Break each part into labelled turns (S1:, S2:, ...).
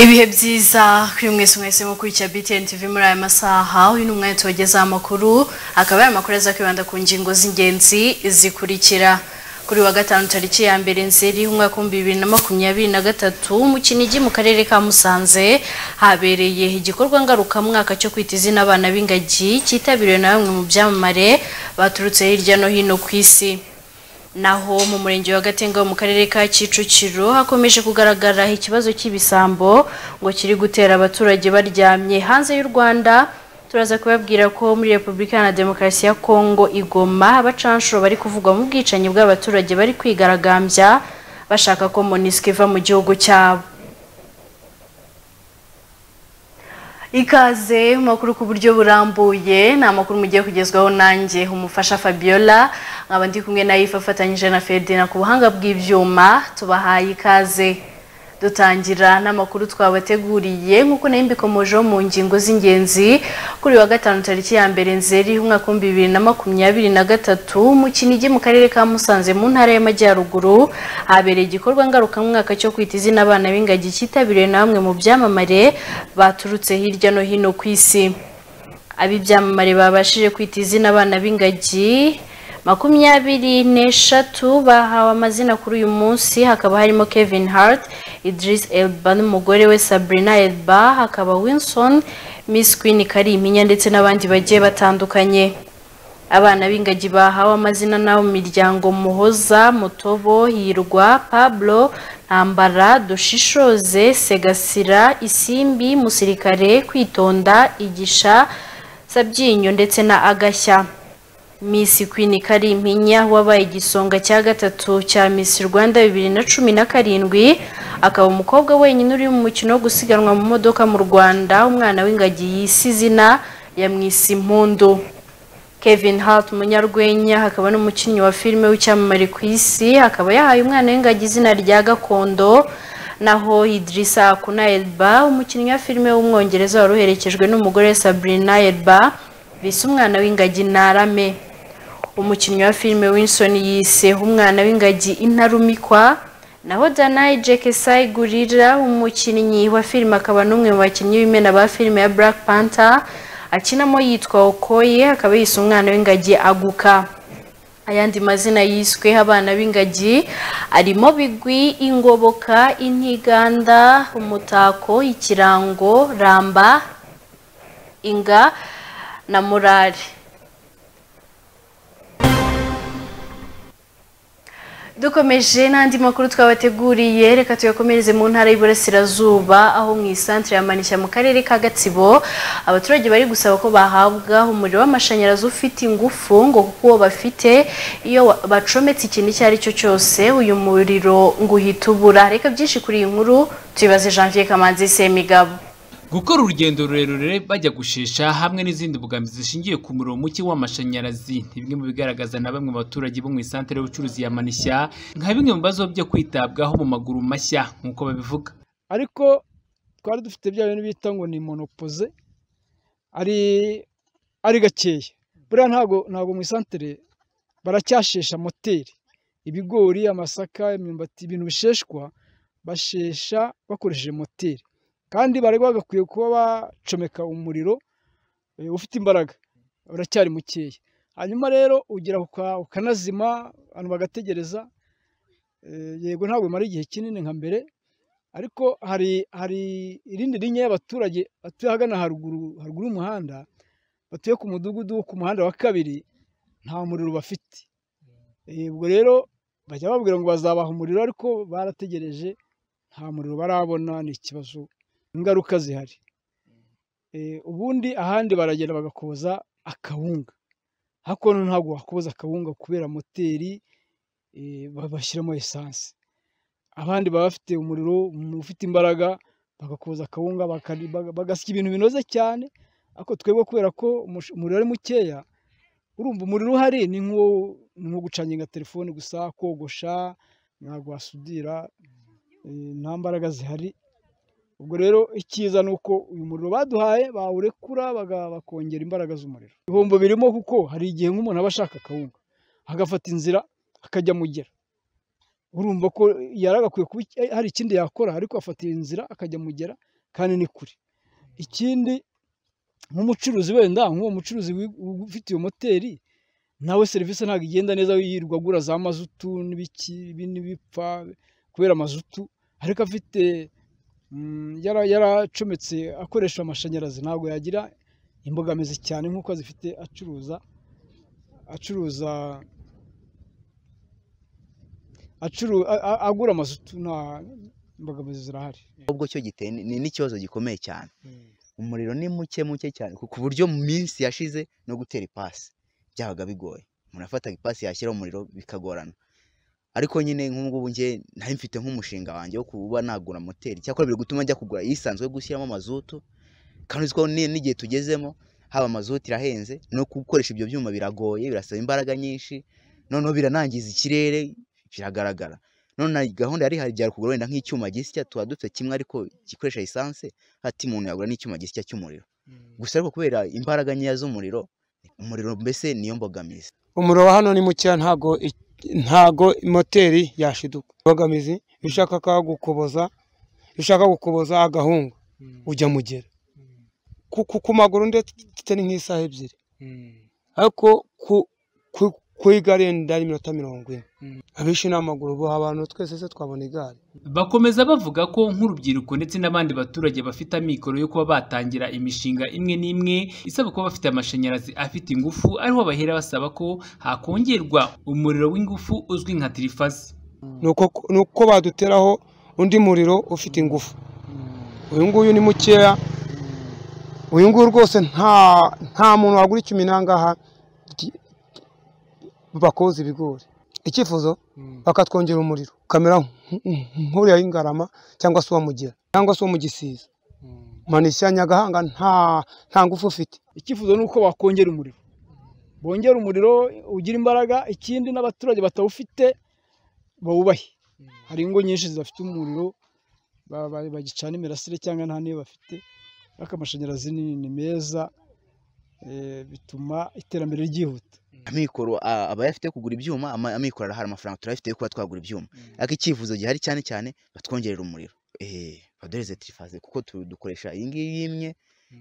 S1: ibihe byiza kuri mwese mwese mukurikira BTN TV muri aya masaha uyu ni umwanya tubagezaho amakuru akaba ari amakuru azakwibanda ku ngingo z'ingenzi zikurikira kuri wa gatanu tariki ya mbere nzeri umwaka w'ibihumbi bibiri na makumyabiri na gatatu mu Kinigi mu karere ka Musanze habereye igikorwa ngarukamwaka cyo kwita izina abana b'ingagi cyitabiriwe na bamwe mu byamamare baturutse hirya no hino ku isi naho mu murenge wa Gatenga wo mu karere ka Kicukiro hakomeje kugaragara ikibazo cy'ibisambo ngo kiri gutera abaturage baryamye hanze y'u Rwanda turaza kubabwira ko muri Repubulika Iharanira Demokarasi ya Kongo igoma abacanshuro bari kuvugwa mu bwicanyi bw'abaturage bari kwigaragambya bashaka ko MONUSCO iva mu gihugu cyabo ikaze mu makuru ku buryo burambuye ni amakuru mugiye kugezwaho nanjye umufasha fabiola nkaba ndi kumwe na yifa afatanyije na ferdina ku buhanga bw'ibyuma tubahaye ikaze dutangira n'amakuru twabateguriye nk'uko nayo mbikomojeho mu ngingo z'ingenzi kuri wa gatanu tariki ya mbere nzeri umwaka w'ibihumbi bibiri na makumyabiri na gatatu mu kinigi mu karere ka musanze mu ntara y'amajyaruguru habereye igikorwa ngarukamwaka cyo kwita izina abana b'ingagi cyitabiriwe na bamwe mu byamamare baturutse hirya no hino ku isi ab'ibyamamare babashije kwita izina abana b'ingagi makumyabiri n'eshatu bahawe amazina kuri uyu munsi hakaba harimo Kevin Hart, Idris Elba n'umugore we Sabrina Elba hakaba Wilson, Miss Queen Kariminya ndetse n'abandi bagiye batandukanye abana b'ingagi bahawe amazina n'abo mu miryango Muhoza, Mutobo, Hirwa, Pablo, Ntambara, Dushishoze, Segasira, Isimbi, Musirikare, Kwitonda, Igisha, Sabyinyo ndetse na Agashya. Miss Queen Karimpinya wabaye igisonga cya gatatu cya Miss Rwanda 2017 akaba umukobwa wenyine uri mu mukino wo gusiganwa mu modoka mu Rwanda umwana w'ingagi yisi izina ya Mwisi Impundu Kevin Hart umunyarwenya akaba n'umukinnyi wa filime w'icyamamare ku isi akaba yahaye umwana w'ingagi izina rya Gakondo naho Idrissa Akuna Elba umukinnyi wa filime w'umwongereza waruherekejwe n'umugore Sabrina Elba bise umwana w'ingagi Narame umukinnyi wa filime Winston yise umwana w'ingagi intarumikwa naho Danai Jekesai Gurira umukinnyi wa filime akaba n'umwe mu bakinnyi b'imena ba filime ya Black Panther akinamo yitwa Okoye akaba yise umwana w'ingagi Aguka ayandi mazina yiswe abana b'ingagi arimo bigwi ingoboka intiganda umutako ikirango ramba inga na murari dukomeje n'andi makuru twabateguriye reka tuyakomereze mu ntara y'Iburasirazuba aho mu isantere ya Manisha mu karere ka Gatsibo abaturage bari gusaba ko bahabwa umuriro w'amashanyarazi ufite ingufu ngo kuko uwo bafite iyo bacometse ikintu icyo ari cyo cyose uyu muriro ngo uhita ubura reka byinshi kuri iyi nkuru tuyibaze Janvier Kamanzi Semigabo
S2: gukora urugendo rurerure bajya gushesha hamwe n'izindi mbogamizi zishingiye ku muriro muke w'amashanyarazi ni bimwe mu bigaragaza na bamwe mu baturage bo mu isantere y'ubucuruzi ya Manisha nka bimwe mu bibazo byo kwitabwaho mu maguru mashya nk'uko babivuga
S3: ariko twari dufite bya bintu bita ngo ni monopoze ari ari gakeya buriya ntabwo ntabwo mu isantere baracyashesha moteri ibigori amasaka imyumbati ibintu bisheshwa bashesha bakoresheje moteri kandi bari bagakwiye kuba bacomeka umuriro ufite imbaraga uracyari mukeya hanyuma rero ugira ukanazima abantu bagategereza yego ntabwo bimara igihe kinini nka mbere ariko hari hari irindi rinya y'abaturage batuye ahagana haruguru haruguru y'umuhanda batuye ku mudugudu ku muhanda wa kabiri nta muriro bafite ubwo rero bajya babwira ngo bazabaha umuriro ariko barategereje nta muriro barabona ni ikibazo ingaruka zihari ubundi ahandi baragenda bagakoza akawunga hakuno ntabwo wakoza akawunga kubera moteri bashyiramo esanse abandi baba bafite umuriro ufite imbaraga bagakoza akawunga bagasya ibintu binoze cyane ariko twebwe kubera ko umuriro ari mukeya urumva umuriro uhari ni nko gucanginga telefone gusa kogosha ntabwo wasudira nta mbaraga zihari ubwo rero icyiza ni uko uyu muriro baduhaye bawurekura bakongera imbaraga z'umuriro ibihombo birimo kuko hari igihe nk'umuntu aba ashaka akawunga agafata inzira akajya mugera urumva ko yari agakwiye kuba hari ikindi yakora ariko afata iyi nzira akajya mugera kandi ni kure ikindi nk'umucuruzi wenda nk'uwo mucuruzi wi- ufite iyo moteri nawe serivisi ntabwo igenda neza yirirwa agura za mazutu n'ibiki ibi n'ibipfa kubera mazutu ariko afite mm, yara- yaracometse akoresha amashanyarazi ntabwo yagira imbogamizi cyane nk'uko zifite acuruza acuruza acuru a- a- agura amazutu nta imbogamizi zirahari
S4: ahubwo cyo giteye ni- ni n'ikibazo gikomeye cyane umuriro ni muke muke cyane ku ku buryo mu minsi yashize no gutera ipasi byabaga bigoye umuntu afataga ipasi yashyira umuriro bikagorana ariko nyine nk'ubungubu nge nari mfite nk'umushinga wanjye wo kuba nagura moteri cyakora biri gutuma njya kugura iyisanzwe yo gushyiramo mazutu kandi uzi ko ni- n'igihe tugezemo haba mazutu irahenze no gukoresha ibyo byuma biragoye birasaba imbaraga nyinshi noneho biranangiza ikirere biragaragara none na gahunda yari ihari byari kugura wenda nk'icyuma gisya tuba dufite kimwe ariko gikoresha esanse ati umuntu yagura n'icyuma gisya cy'umuriro gusa ariko kubera imbaraga nkeya z'umuriro umuriro mbese niyo mbogamizi
S5: umuriro wa hano ni mukeya ntago i- ntago moteri yashiduka imbogamizi iyo ushaka ka gukoboza iyo ushaka gukoboza agahunga ujya mugera ku, ku, ku maguru ndetse ni nk'isaha ebyiri ariko ku ku ku igare ndari iminota mirongo ine abishi ni amaguru bo abantu twese se twabona igare
S2: Bakomeza bavuga ko nk'urubyiruko ndetse n'abandi baturage bafite amikoro yo kuba batangira imishinga imwe n'imwe isaba kuba bafite amashanyarazi afite ingufu ariho bahera basaba ko hakongerwa umuriro w'ingufu uzwi nka tirifazi
S5: nuko nuko baduteraho undi muriro ufite ingufu uyu nguyu ni mukeya uyu nguyu rwose nta nta muntu wagura icyuma inangaha ki- bakoza ibigori icyifuzo bakatwongera umuriro kamera nk'uriya w'ingarama cyangwa se uwo mugera cyangwa se uwo mu gisiza manishya nyagahanga nta nta ngufu ufite
S3: icyifuzo ni uko wakongera umuriro bongera umuriro ugira imbaraga ikindi n'abaturage batawufite bawubahe hari ingo nyinshi zidafite umuriro ba- ba- bagicana imirasire cyangwa nta niyo bafite ariko amashanyarazi ni ni meza eh, bituma iterambere ryihuta
S4: amikoro a- abayafite yo kugura ibyuma ama- amikoro arahari amafaranga turayafite yo kuba twagura ibyuma ariko icyifuzo gihari cyane cyane batwongerera umuriro eh baduhereze tirifaze kuko tu- dukoresha iyi ngiyi imwe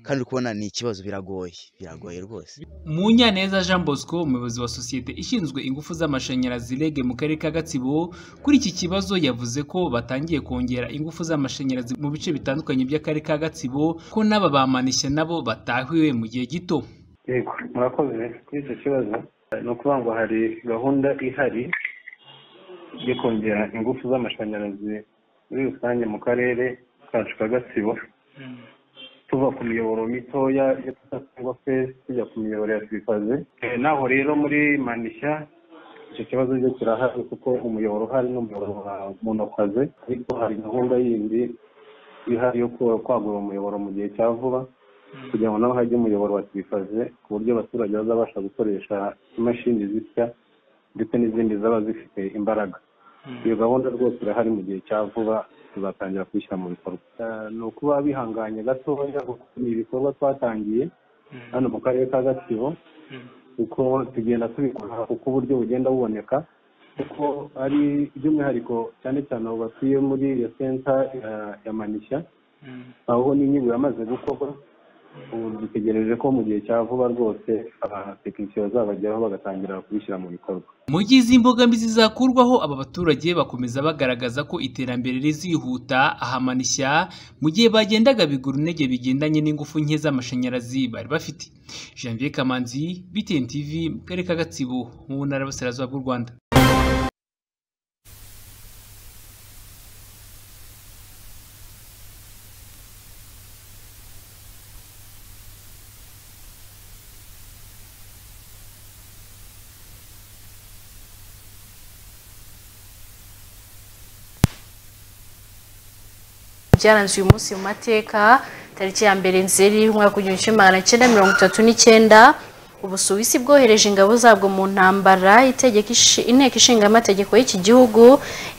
S4: kandi uri kubona ni ikibazo biragoye biragoye rwose
S2: Munyaneza Jean Bosco umuyobozi wa sosiyete ishinzwe ingufu z'amashanyarazi REG mu karere ka Gatsibo kuri iki kibazo yavuze ko batangiye kongera ingufu z'amashanyarazi mu bice bitandukanye by'akarere ka Gatsibo ko n'aba bamanishya nabo batahiwe mu gihe gito
S6: yego murakoze kuri icyo kibazo ni ukuvuga ngo hari gahunda ihari yo kongera ingufu z'amashanyarazi muri rusange mu karere kacu ka gatsibo tuva ku miyoboro mitoya ya tata cyangwa feza tujya ku miyoboro ya turifaze Eh, naho rero muri manishya icyo kibazo cyo kirahari kuko umuyoboro uhari n'umuyoboro wa monokaze ariko hari gahunda yindi ihari yo kwa- kwagura umuyoboro mu gihe cya vuba kugira ngo naho hajye umuyoboro wa tirifaze ku buryo abaturage bazabasha gukoresha imashini zisya ndetse n'izindi zaba zifite imbaraga iyo gahunda rwose irahari mu gihe cya vuba tuzatangira kuyishyira mu bikorwa Eh, ni ukuba bihanganye gatoya kuko ni ibikorwa twatangiye hano mu karere ka gatsibo kuko tugenda tubikora kuko uburyo bugenda buboneka kuko ari by'umwihariko cyane cyane abo batuye muri iyo senta eh, ya manishya aho n'inyigo yamaze gukorwa ubu dutegereje ko mu gihe cya vuba rwose abatekinisiye bazabageraho bagatangira kubishyira mu bikorwa
S2: mu gihe izi mbogamizi zakurwaho aba baturage bakomeza bagaragaza ko iterambere rizihuta ahamanishya mu gihe bagendaga bigura intege bigendanye n'ingufu nke z'amashanyarazi bari bafite Janvier Kamanzi BTN TV mu karere ka Gatsibo mu ntara y'Uburasirazuba bw'u Rwanda
S1: byaranze uyu munsi mu mateka tariki ya mbere nzeri umwaka w'igihumbi kimwe magana cyenda mirongo itatu n'icyenda ubusuwisi bwohereje ingabo zabwo mu ntambara itegeko ishi- inteko ishinga amategeko y'iki gihugu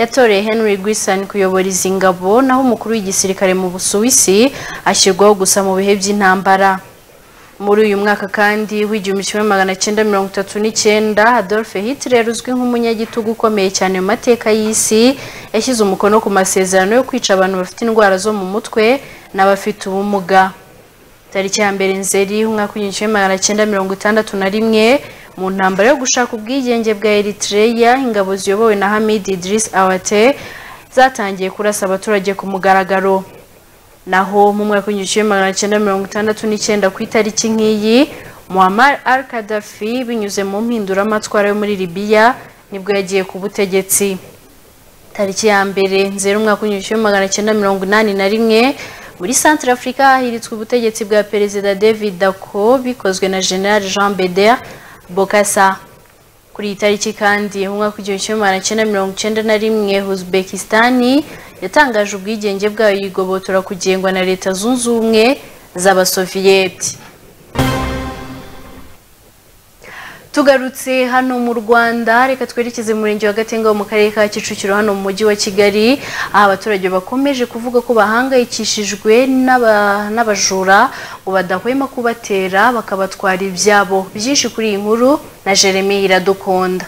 S1: yatoreye henry guisan kuyobora izi ngabo naho umukuru w'igisirikare mu busuwisi ashyirwaho gusa mu bihe by'intambara muri uyu mwaka kandi w'igihumbi kimwe magana cyenda mirongo itatu n'icyenda adolphe hitler uzwi nk'umunyagitugu ukomeye cyane mu mateka y'isi yashyize umukono ku masezerano yo kwica abantu bafite indwara zo mu mutwe n'abafite ubumuga tariki ya mbere nzeri umwaka w'igihumbi kimwe magana cyenda mirongo itandatu na rimwe mu ntambara yo gushaka ubwigenge bwa eritreya ingabo ziyobowe na hamid idris awate zatangiye kurasa abaturage ku mugaragaro naho mu mwaka w'igihumbi kimwe magana cyenda mirongo itandatu n'icyenda ku itariki nk'iyi muammar al kadafi binyuze mu mpinduramatwara yo muri libiya nibwo yagiye ku butegetsi tariki ya mbere nzero umwaka w'igihumbi kimwe magana cyenda mirongo inani na rimwe muri centre africa hahiritswe ubutegetsi bwa perezida david dako bikozwe na general jean beder bokasa kuri iyi tariki kandi umwaka w'igihumbi kimwe magana cyenda mirongo icyenda na rimwe uzbekistani yatangaje ubwigenge bwayo yigobotora kugengwa na leta zunze ubumwe z'abasoviyeti tugarutse hano mu rwanda reka twerekeze mu murenge wa gatenga wo mu karere ka kicukiro hano mu mujyi wa kigali aho abaturage bakomeje kuvuga ko bahangayikishijwe n'aba- n'abajura ngo badahwema kubatera bakabatwara ibyabo byinshi kuri iyi nkuru na jeremy iradukunda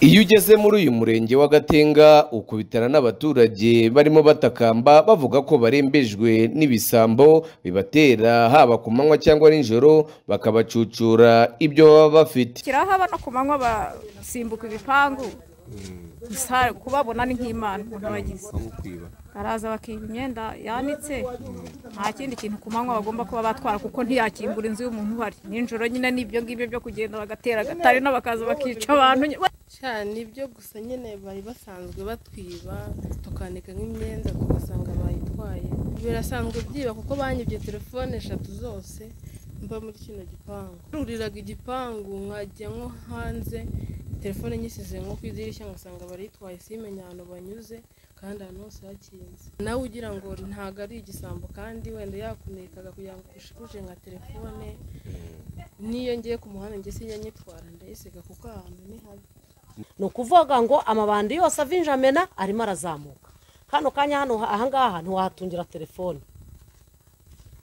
S7: Iyo ugeze muri uyu murenge wa Gatenga ukubitana n'abaturage barimo batakamba bavuga ko barembejwe n'ibisambo bibatera haba ku manywa cyangwa nijoro bakabacucura ibyo baba bafite.
S8: kiraho abana ku manywa basimbuka ibipangu gusa kubabona ni nk'imana umuntu abagize baraza bakiba imyenda yanitse nta kindi kintu ku manywa bagomba kuba batwara kuko ntiyakingura inzu y'umuntu uhari nijoro nyine ni ibyo ngibyo byo kugenda bagatera agatari n'abakaza bakica abantu
S9: cyane ibyo gusa nyine bari basanzwe batwiba tukanika nk'imyenda tugasanga bayitwaye birasanzwe byiba kuko banyibye telefone eshatu zose mba muri kino gipangu ruriraga igipangu nkajya nko hanze telefone nyisize nko ku idirishya ngasanga barayitwaye simenya ahantu banyuze kandi ahantu hose hakinze nawe ugira ngo ntabwo ari igisambo kandi wenda yakunikaga kugira ngo ushikuje nka telefone n'iyo ngiye ku muhanda njye sinjya nyitwara ndayisiga kuko ahantu ni habi
S10: ni ukuvuga ngo amabandi yose avinjamena arimo arazamuka kano kanya hano ahangaha ntiwahatungira telefone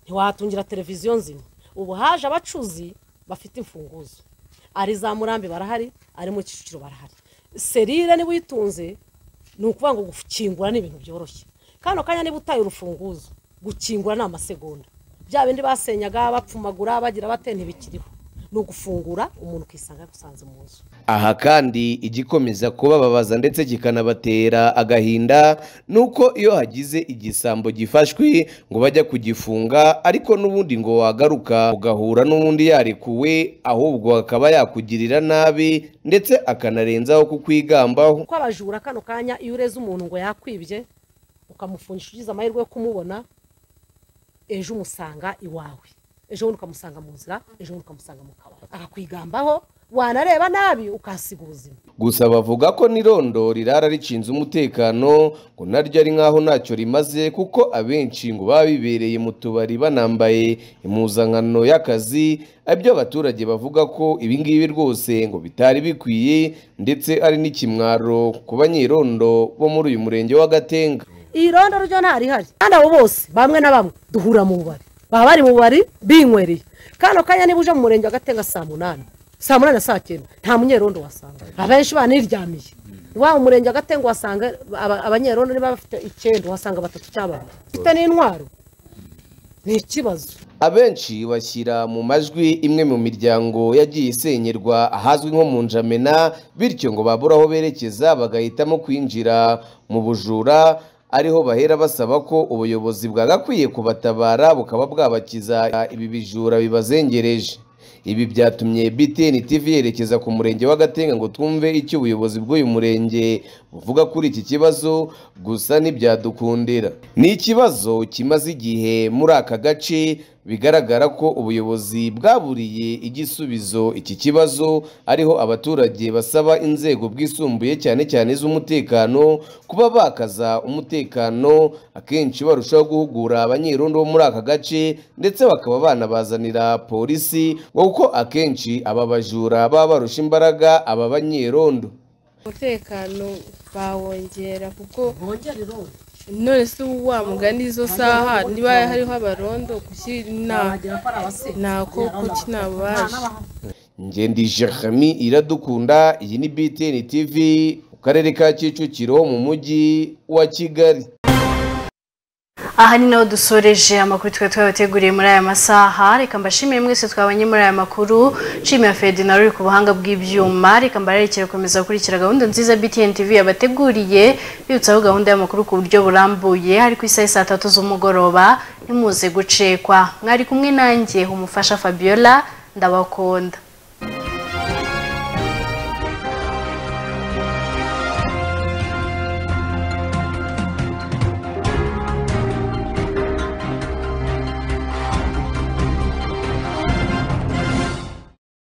S10: ntiwahatungira televiziyo nzima ubu haje abacuzi bafite imfunguzo ari za murambi barahari ari mu kicukiro barahari serire niba uyitunze ni ukuvuga ngo gukingura ni ibintu byoroshye kano kanya niba utaye urufunguzo gukingura ni amasegonda bya bindi basenyaga bapfumagura bagira bate ntibikiriho ni ugufungura umuntu ukisanga agusanze mu nzu
S7: Aha kandi igikomeza kubababaza ndetse kikanabatera agahinda ni uko iyo hagize igisambo gifashwe ngo bajya kugifunga ariko n'ubundi ngo wagaruka ugahura n'ubundi yarekuwe ahubwo akaba yakugirira nabi ndetse akanarenzaho kukwigambaho
S10: kuko abajura kano kanya iyo ureze umuntu ngo yakwibye ukamufungisha ugize amahirwe yo kumubona ejo umusanga iwawe ejo bundi ukamusanga mu nzira ejo bundi ukamusanga mu kabari akakwigambaho wanareba nabi ukahasiga ubuzima
S7: gusa bavuga ko n'irondo rirara ricinze umutekano ngo naryo ari nk'aho ntacyo rimaze kuko abenshi ngo baba bibereye mu tubari banambaye impuzankano y'akazi ibyo abaturage bavuga ko ibingibi rwose ngo bitari bikwiye ndetse ari n'ikimwaro ku banyerondo bo muri uyu murenge wa gatenga
S10: iyi rondo ryo ntarihari kandi abo bose bamwe na bamwe duhura mu bubari baba bari mu bubari binywereye kano kanya niba uje mu murenge wa gatenga saa munani saa munani na saa cyenda nta munyerondo wasanga abenshi baniryamiye iwabo mu murenge wa gatenga uhasanga aba- abanyerondo niba bafite icyenda uhasanga batatu cyangwa babiri ufite n'intwaro ni ikibazo
S7: abenshi bashyira mu majwi imwe mu miryango yagiye isenyerwa ahazwi nko mu njamena bityo ngo babure aho berekeza bagahitamo kwinjira mu bujura ariho bahera basaba ko ubuyobozi bwagakwiye kubatabara bukaba bwabakiza ibi bijura bibazengereje ibi byatumye btn tv yerekeza ku murenge wa gatenga ngo twumve icyo ubuyobozi bw'uyu murenge buvuga kuri iki kibazo gusa ntibyadukundira ni ikibazo kimaze igihe muri aka gace bigaragara ko ubuyobozi bwaburiye igisubizo iki kibazo ariho abaturage basaba inzego bwisumbuye cyane cyane iz'umutekano kuba bakaza umutekano akenshi barushaho guhugura abanyerondo bo muri aka gace ndetse bakaba banabazanira polisi ngo kuko akenshi aba bajura baba barusha imbaraga aba banyerondo
S9: umutekano bawongera kuko
S10: bongera irondo
S9: none se ubu wa mugani izo saha niba hariho abarondo kuki nta
S10: ko ari abasirimu
S9: nta ko kuki ntabaje
S7: Ngendi Jeremy iradukunda iyi ni BTN TV mu karere ka Kicukiro mu mujyi wa Kigali
S1: aha ni naho dusoreje amakuru twari twabateguriye muri aya masaha reka mbashimiye mwese twabanye muri aya makuru nshimira ferdinand uri ku buhanga bw'ibyuma reka mbarerekere gukomeza gukurikira gahunda nziza btn tv yabateguriye bibutsaho gahunda y'amakuru ku buryo burambuye hari ku isaha saa tatu z'umugoroba ntimuze gucekwa mwari kumwe nanjye umufasha fabiola ndabakunda